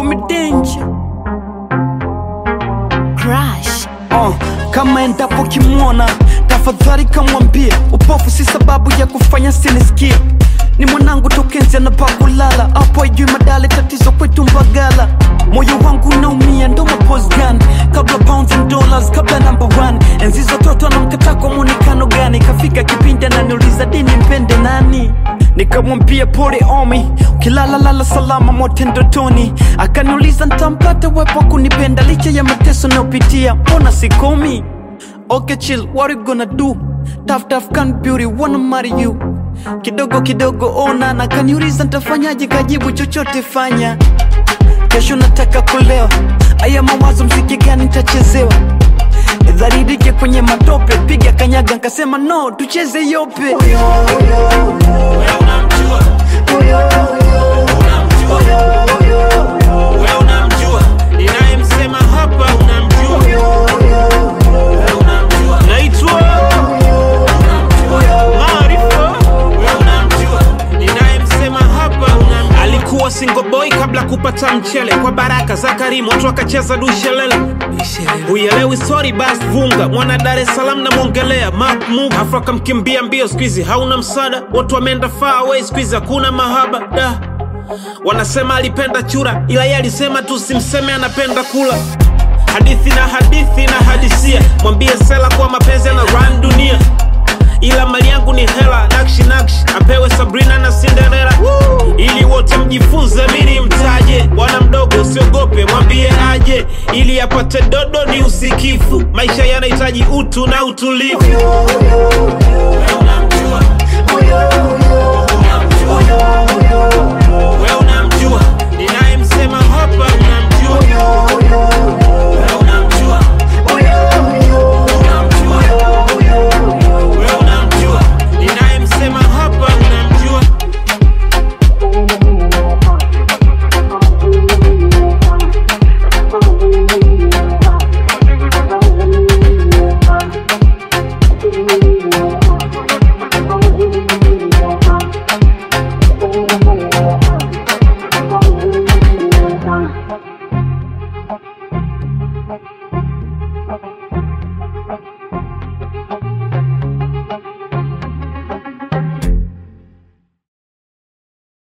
me danger Crush. uh, kama endapo kimwona tafadhali kamwambie upofu si sababu ya kufanya sinisikie ni mwanangu tokenzi anapa kulala hapo ajui madale tatizo kwetu mbagala moyo wangu unaumia ndo maposgan kabla pounds and dollars kabla number one enzi zototo anamkata kwa mwonekano gani kafika kipindi ananiuliza dini mpende nani nikamwambia pole omi ukilalalala salama mote ndotoni akaniuliza ntampata wepo wa kunipenda licha ya mateso nayopitia mbona sikomi okay chill what you gonna do tough tough can beauty wanna marry you kidogo kidogo ona na kaniuliza ntafanyaje kajibu chochote fanya kesho nataka kulewa aya mawazo mziki gani ntachezewa dharirike kwenye matope piga kanyaga nkasema no tucheze yope Wewe unamjua Wewe unamjua ninayemsema hapa unamjua Wewe unamjua naitwa Maarifa Wewe unamjua ninayemsema hapa unamjua alikuwa single boy kabla kupata mchele kwa baraka za Karimu watu wakacheza dushelele Uelewi sorry bas vunga mwana Dar es Salaam namwongelea Mark Muga afu akamkimbia mbio squeezy hauna msada watu wameenda far away squeezy hakuna mahaba da wanasema alipenda chura ila yeye alisema tu simseme anapenda kula hadithi na hadithi na hadisia mwambie sela kuwa mapenzi na run dunia ila mali yangu ni hela nakshi nakshi apewe Sabrina na Cinderella ili wote mjifunze mini mtaje bwana mdogo usiogope mwambie aje ili apate dodo ni usikifu maisha yanahitaji utu na utulivu Wewe unamjua